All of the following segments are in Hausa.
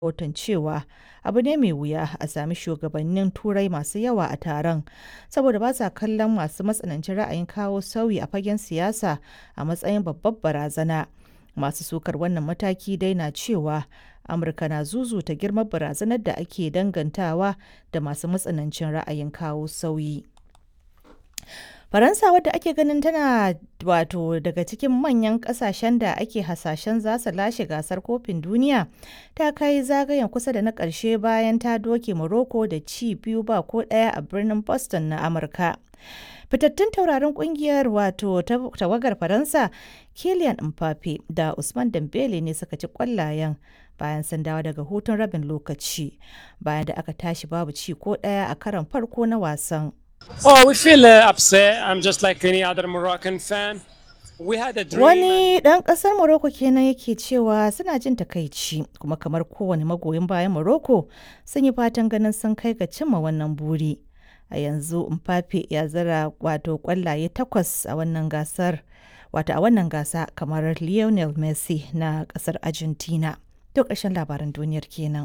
rahoton cewa abu ne mai wuya a sami shugabannin Turai masu yawa a taron, saboda ba sa kallon masu matsanancin ra'ayin kawo sauyi a fagen siyasa a matsayin babbar barazana, masu sukar wannan mataki dai na cewa Amurka na zuzuta girman barazanar da ake dangantawa da masu matsanancin ra'ayin kawo sauyi. Faransa wadda ake ganin tana wato daga cikin manyan kasashen da ake hasashen za su lashe gasar kofin duniya ta kai zagayen kusa da na ƙarshe bayan ta doke Morocco da ci biyu ba ko ɗaya a birnin Boston na Amurka. Fitattun taurarin kungiyar wato tawagar Faransa Kylian Mbappe da Usman Dembele ne suka ci kwallayen bayan sun dawo daga hutun rabin lokaci bayan da aka tashi babu ci ko ɗaya a karon farko na wasan. Oh, we feel uh, upset. I'm just like any other Moroccan fan. We had a dream. Wani ɗan ƙasar Morocco kenan yake cewa suna jin takaici kuma kamar kowane magoyin bayan Morocco sun yi fatan ganin sun kai ga cimma wannan buri. A yanzu Mbappe ya zira wato ƙwallaye takwas a wannan gasar wato a wannan gasa kamar Lionel Messi na ƙasar Argentina. To ƙarshen labaran duniyar kenan.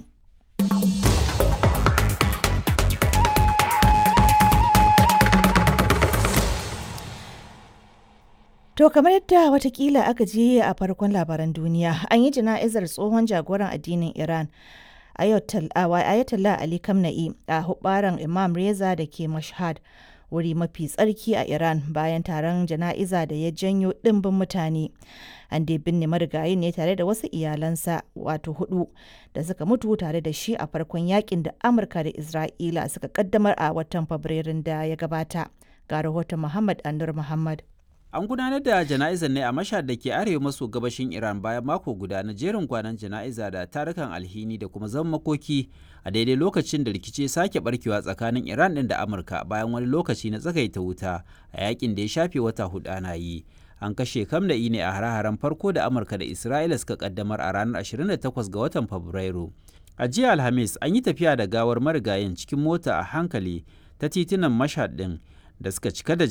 To kamar yadda watakila aka je a farkon labaran duniya an yi jana'izar tsohon jagoran addinin Iran Ayatollah Ali Khamenei a hubaran Imam Reza da ke Mashhad wuri mafi tsarki a Iran bayan taron jana'iza da ya janyo ɗimbin mutane. An dai binne marigayi ne tare da wasu iyalansa wato hudu da suka mutu tare da shi a farkon yakin da Amurka da Isra'ila suka kaddamar a watan Fabrairun da ya gabata. Ga rahoton Muhammad Anur Muhammad. An gudanar da jana'izar ne a mashhad da ke arewa maso gabashin Iran bayan mako guda na jerin kwanan jana'iza da tarukan alhini da kuma zaman makoki a daidai lokacin da rikici sake barkewa tsakanin Iran din da Amurka bayan wani lokaci na tsagaita wuta a yakin da ya shafe wata hudu ana yi. An kashe Kamna'i ne a hare-haren farko da Amurka da Isra'ila suka kaddamar a ranar 28 ga watan Fabrairu. A jiya Alhamis an yi tafiya da gawar marigayin cikin mota a hankali ta titunan mashhad din da suka cika da